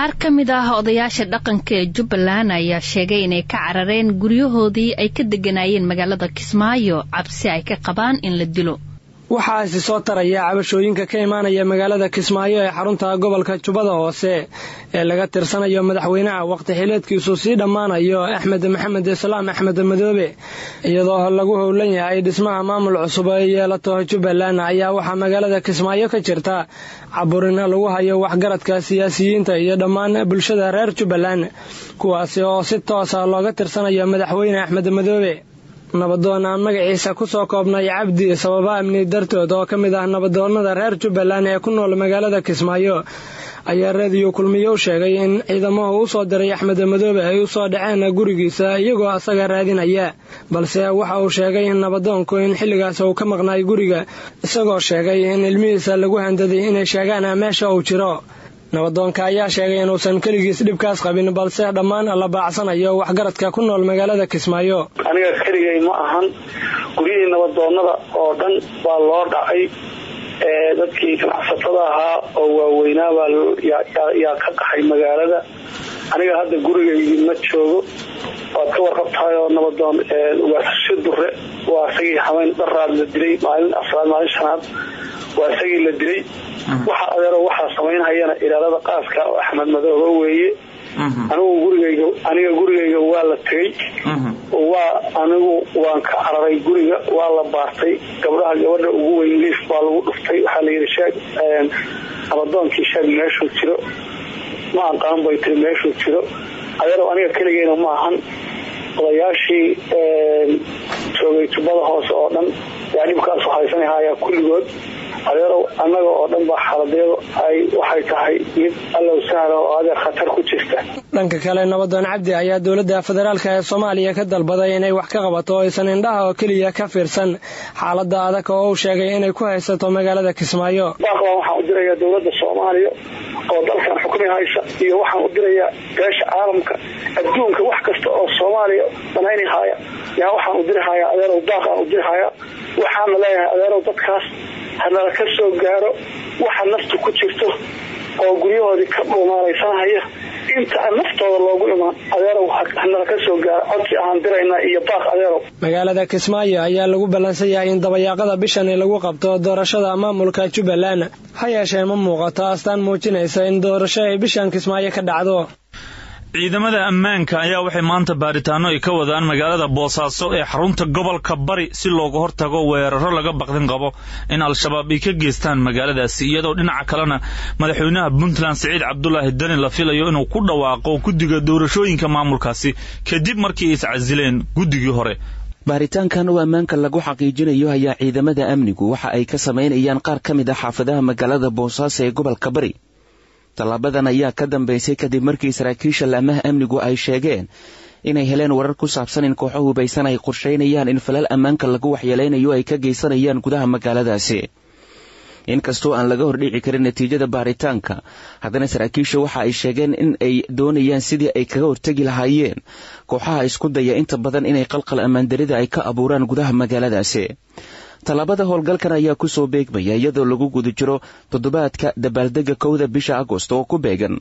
qaar ka mid ah odayaasha dhaqanka ee jubbaland ayaa sheegay inay ka carareen guryahoodii ay ka degganaayeen magaalada kismaayo cabsi ay ka qabaan in la dilo waxaa isi soo taraya cabashooyinka ka imaanaya magaalada kismaayo ee xarunta gobolka jubbada hoose ee laga tirsanayo madaxweynaha waqti xileedkiisu sii dhammaanayo axmed maxamed islaam axmed madoobe iyadoo lagu howlan yahay dhismaha maamul cusub ee yeelato jubbaland ayaa waxaa magaalada kismaayo ka jirta caburin lagu hayo waxgaradka siyaasiyiinta iyo dhammaan bulshada reer jubbaland kuwaasi oo si toosa looga tirsanayo madaxweyne axmed madoobe nabadoon aan magaciisa ku soo koobnay cabdi sababa amni dartood oo ka mid ah nabadoonnada reer jubbaland ee ku nool magaalada kismaayo ayaa reediyo kulmiye u sheegay in ciidamahu u soo diray axmed madoobe ay u soo dhaceen gurigiisa iyagoo asaga raadinaya balse waxa uu sheegay in nabadoonku in xilligaas uu ka maqnaay guriga isagoo sheegay in ilmihiisa lagu handaday inay sheegaan meesha uu jiro nabadoonka ayaa sheegay inuusan keligiis dhibkaas qabin balse dhammaan la baacsanayo waxgaradka ku nool magaalada kismaayo aniga keligay ma ahan guryihii nabadoonnada oo dhan baa loo dhacay dadkii ganacsatada ahaa oo waaweynaabaa yaa ka qaxay magaalada aniga hadda gurigaygii ma joogo waad ka warqabtahay oo nabadoon ugaasasho dure waa isagii habeyn dharaad la dilay maalin afraad maalin shanaad waa isagii la dilay waxa adeero waxaa samaynhayana ilaalada qaaska oo axmed madoobe weeye anigu gurigayga aniga gurigayga waa la tegey waa anigu waan ka cararay guriga waa la baartay gabdhaha gabadha ugu weyn liif baa lagu dhuftay waxaa layidhi sheeg nabadoonkii sheeg meeshuu jiro ma aqaan bay tiri meeshuu jiro adeero aniga keligeyna ma ahan odayaashii joogay jubbada hoose oo dhan yaa dhibkaasu haysanahaya kulligood adeerow annaga oo dhan baa xaaladeedu ay waxay tahay mid allow sahla oo adeer khatar ku jirta dhanka kale nabadoon cabdi ayaa dowladda federaalk ee soomaaliya ka dalbaday inay wax ka qabato oo aysan indhaha oo keliya ka fiirsan xaaladda adag oo uu sheegay inay ku haysato magaalada kismaayo baaqbaan waxaan u dirayaa dowladda soomaaliya oo dalkan xukmi haysa iyo waxaan u dirayaa beesha caalamka adduunka wax kasta oo soomaaliya banaynahaya yaa waxaan u dirihayaa adeerow baaqaan u dirihayaa waxaana leeyahay adeerow dadkaas hanala ka soo gaaro waxa naftu ku jirto oo guryahoodii ka dhuumaalaysanhaya inta naftooda loogu imaan adeerow hanala ka soo gaaro codsi ahaan diraynaa iyo baaq adeerow magaalada kismaayo ayaa lagu ballansan yahay in dabayaaqada bishani lagu qabto doorashada maamulka jubbaland ha yeeshee ma muuqato astaan muujinaysa in doorasho ay bishan kismaayo ka dhacdo ciidamada ammaanka ayaa waxay maanta baaritaano ay ka wadaan magaalada boosaaso ee xarunta gobolka bari si looga hortago weeraro laga baqdin qabo in al-shabaab ay ka geystaan magaaladaasi iyadoo dhinaca kalena madaxweynaha puntland siciid cabdulaahi deni la filayo inuu ku dhawaaqo guddiga doorashooyinka maamulkaasi kadib markii ay iscasileen guddigii hore baaritaankan oo ammaanka lagu xaqiijinayo ayaa ciidamada amnigu waxa ay ka samaynayaan qaar ka mid ah xaafadaha magaalada boosaaso ee gobolka bari tallaabadan ayaa ka dambeysay kadib markii saraakiisha laamaha amnigu ay sheegeen inay heleen warar ku saabsan in kooxo hubaysan ay qorshaynayaan in falal ammaanka lagu waxyeelaynayo ay ka geysanayaan gudaha magaaladaasi inkastoo aan laga hordhici karin natiijada baaritaanka haddana saraakiisha waxa ay sheegeen in ay doonayaan sidii ay kaga hortegi lahaayeen kooxaha isku daya inta badan inay qalqal ammaandarida ay ka abuuraan gudaha magaaladaasi tallaabada howlgalkan ayaa kusoo beegmaya iyadoo lagu guda jiro toddobaadka dabaaldega kowda bisha agost oo ku beegan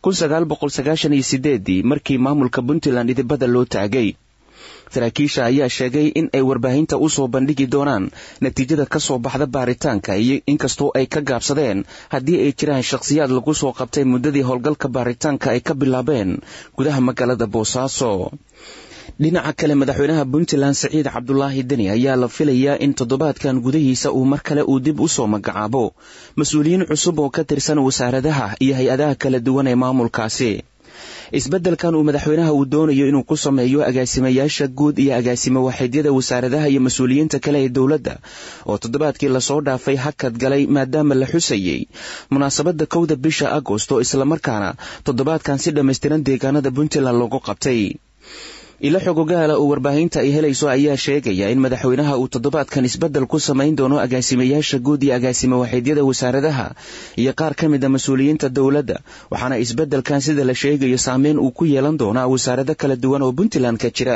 ii markii maamulka puntland idibada loo taagay saraakiisha ayaa sheegay in ay warbaahinta u soo bandhigi doonaan natiijada ka soo baxda baaritaanka iyo inkastoo ay ka gaabsadeen haddii ay jiraan shakhsiyaad lagu soo qabtay muddadii howlgalka baaritaanka ay ka bilaabeen gudaha magaalada boosaaso dhinaca kale madaxweynaha puntland siciid cabdulaahi deni ayaa la filayaa in toddobaadkan gudahiisa uu mar kale uu dib u soo magacaabo mas-uuliyiin cusub oo ka tirsan wasaaradaha iyo hay-adaha kala duwan ee maamulkaasi isbeddelkan uu madaxweynaha uu doonayo inuu ku sameeyo agaasimayaasha guud iyo agaasimo waaxidyada wasaaradaha iyo mas-uuliyiinta kale ee dowladda oo toddobaadkii lasoo dhaafay hakad galay maadaama la xusayey munaasabadda kowda bisha agost oo islamarkaana toddobaadkan si dhammaystiran deegaanada puntland loogu qabtay ilo xogogaala oo warbaahinta ay helayso ayaa sheegaya in madaxweynaha uu toddobaadkan isbeddel ku samayn doono agaasimayaasha guud iyo agaasimo waaxidyada wasaaradaha iyo qaar ka mid a mas-uuliyiinta dowladda waxaana isbeddelkan sida la sheegayo saameyn uu ku yeelan doonaa wasaarado kala duwan oo puntland ka jira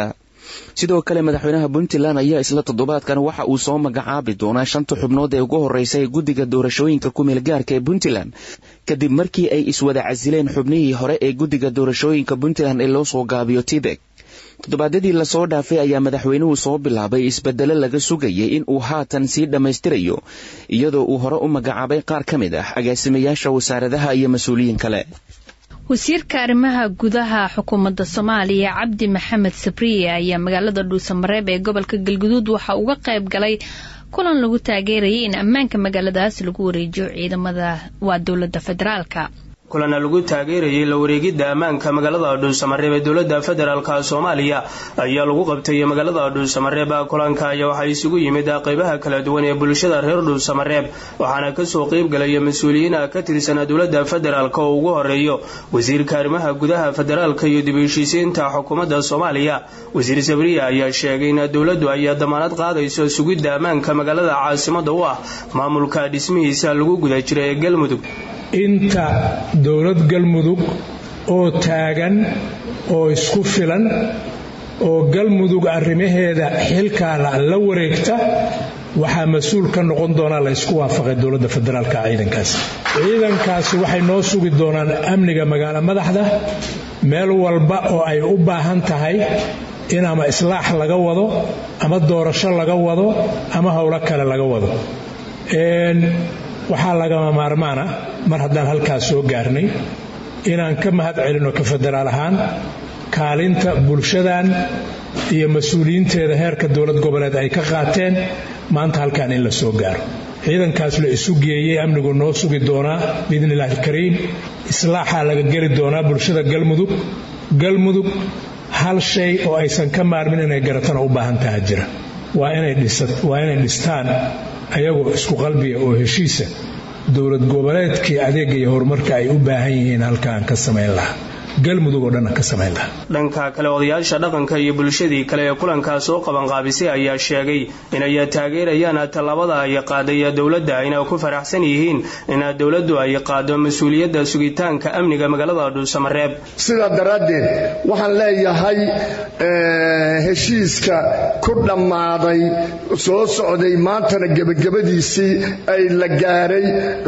sidoo kale madaxweynaha puntland ayaa isla toddobaadkan waxa uu soo magacaabi doonaa shanta xubnood ee ugu horreysa ee guddiga doorashooyinka kumeel gaarka ee puntland kadib markii ay iswada casileen xubnihii hore ee guddiga doorashooyinka puntland ee loo soo gaabiyo tibek toddobaadyadii lasoo dhaafay ayaa madaxweynuhu soo bilaabay isbedelo laga sugayay in uu haatan sii dhammaystirayo iyadoo uu hore u magacaabay qaar ka mid ah agaasimayaasha wasaaradaha iyo mas-uuliyiin kale wasiirka arrimaha gudaha xukuumadda soomaaliya cabdi maxamed sabriye ayaa magaalada dhuusamareeb ee gobolka galguduud waxa uga qayb galay kulan lagu taageerayay in ammaanka magaaladaas lagu wareejiyo ciidamada waa dowladda federaalka kulana lagu taageerayay la wareegidda ammaanka magaalada dhuusamareeb ee dowladda federaalka soomaaliya ayaa lagu qabtay magaalada dhuusamareeb kulanka ayaa waxaa isugu yimid qaybaha kala duwan ee bulshada reer dhuusamareeb waxaana kasoo qeybgalaya mas-uuliyiin ka tirsan dowladda federaalk oo ugu horeeyo wasiirka arrimaha gudaha federaalka iyo dib u heshiisiinta xukuumadda soomaaliya wasiir sabriya ayaa sheegay in dowladdu ay damaanad qaadayso sugidda ammaanka magaalada caasimada u ah maamulka dhismihiisa lagu guda jira ee galmudug inta dowlad galmudug oo taagan oo isku filan oo galmudug arrimaheeda xilkaana la wareegta waxaa mas-uul ka noqon doonaa la ysku waafaqay dowladda federaalka ciidankaas ciidankaasi waxay noo sugi doonaan amniga magaalo madaxda meel walba oo ay u baahan tahay in ama islaax laga wado ama doorasho laga wado ama howlo kale laga wado waxaa lagama maarmaana mar haddaan halkaas soo gaarnay inaan ka mahad celinno ka federaal ahaan kaalinta bulshadan iyo mas-uuliyiinteeda heerka dowlad goboleed ay ka qaateen maanta halkaan in la soo gaaro ciidankaas la isu geeyey amnigu noo sugi doonaa biidni illaahi alkariim islaaxaa laga geli doonaa bulshada galmudug galmudug hal shay oo aysan ka maarmin inay garatana u baahan taha jira waa inay dhistaan ayagoo isku qalbiga oo heshiisa dowlad goboleedkii adeega iyo horumarka ay u baahan yihiin halkaan ka samayn lahaa galmudug oo dhanna ka samayn lahaa dhanka kale odayaasha dhaqanka iyo bulshadii kale ee kulankaas soo qabanqaabisay ayaa sheegay inay taageerayaan tallaabada ay qaaday dowladda ayna ku faraxsan yihiin in dowladdu ay qaado mas-uuliyadda sugitaanka amniga magaalada dhuusamareeb sidaa daraaddeed waxaan leeyahay heshiiska ku dhammaaday soo socday maantana gebagabadiisii ay la gaaray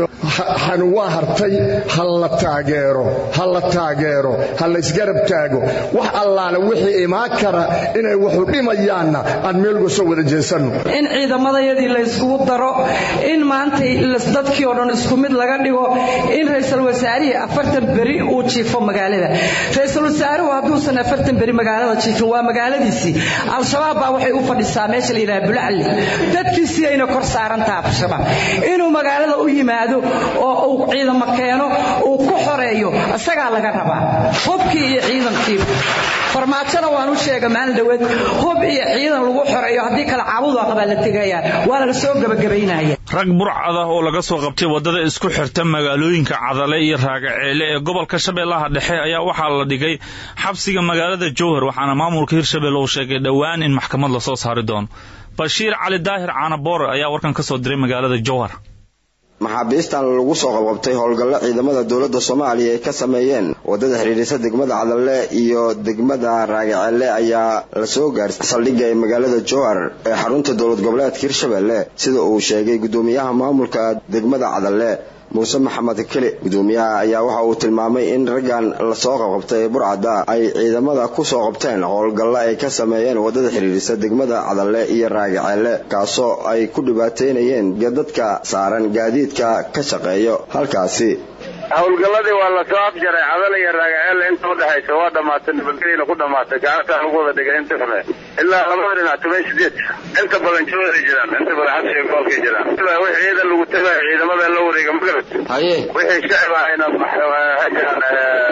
xanuwaa hartay ha la taageero ha la taageero ha laysgarab taago wax allaale wixii imaan kara inay waxu dhimayaanna aan meelgu soo wada jeesanno in ciidamadayadii layskugu daro in maantay dadkii oo dhan isku mid laga dhigo in ra-iisul wasaarihii afartan beri uu jiifo magaalada ra-iisul wasaaruhu hadduusan afartan beri magaalada jiifin waa magaaladiisii al-shabaab baa waxay u fadhisaa meesha la yidhaha bulacli dadkiisii ayna kor saarantaha al-shabaab inuu magaalada u yimaado oo uu ciidamo keeno uu ku xoreeyo isagaa laga rabaa hubkii iyo ciidankii farmaajona waan u sheega maalin dhaweed hub iyo ciidan lagu xoreeyo haddii kale caabudu aqbaa la tegayaan waa laga soo gabagabaynaya rag burcad ah oo laga soo qabtay waddada isku xirta magaalooyinka cadale iyo raagaceele ee gobolka shabeellaha dhexe ayaa waxaa la dhigay xabsiga magaalada jowhar waxaana maamulka hirshabelle uu sheegay dhowaan in maxkamad lasoo saari doono bashiir cali daahir caanaboore ayaa warkan ka soo diray magaalada jowhar maxaabiistan lagu soo qabqabtay howlgallo ciidamada dowladda soomaaliya ay ka sameeyeen waddada xidhiidhisa degmada cadalle iyo degmada raagaceelle ayaa la soo gaarsay saldhigga ee magaalada jowhar ee xarunta dowlad goboleedka hirshabelle sida uu sheegay guddoomiyaha maamulka degmada cadalle muuse maxamed keli gudoomiyaha ayaa waxa uu tilmaamay in raggan lasoo qabqabtay ee burcadda ay ciidamada ku soo qabteen howlgallo ay ka sameeyeen waddada xidhiidhisa degmada cadalle iyo raagaceelle kaasoo ay ku dhibaateynayeen dadka saaran gaadiidka ka shaqeeyo halkaasi howlgalladii waa lasoo afjaray cadal iyo raagaceel inta udhexaysa waa dhammaatay nabadgelyana ku dhamaatay gacantaa lagu wada dhigay inta xume ilaa labada dhinac toban sideed inta badan jooday jiraan inta badan xabsiga gobolkay jiraan wixii ciidan lagu tagayo ciidamada la wareega magarat haye wixii shacib ahayna hajaan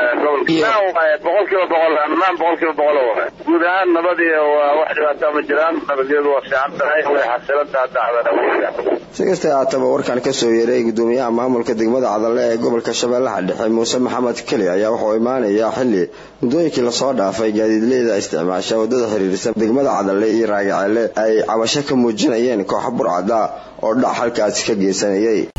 gobolka boqolkiiba boqol ammaan boqolkiiba boqol waay guud ahaan nabadii waa wax dhibaataa ma jiraan nabadgelyadu waa fiican tahay way xasilantaha dacda si kastay haataba warkan ka soo yeeray gudoomiyaha maamulka degmada cadalle ee gobolka shabeellaha dhexe muuse maxamed keli ayaa wuxuu imaanayaa xilli muddooyinkii lasoo dhaafay gaadiidleyda isticmaasha waddada xiriirisa degmada cadalle iyo raagaceelle ay cabasho ka muujinayeen kooxa burcada oo dhac halkaasi ka geysanayay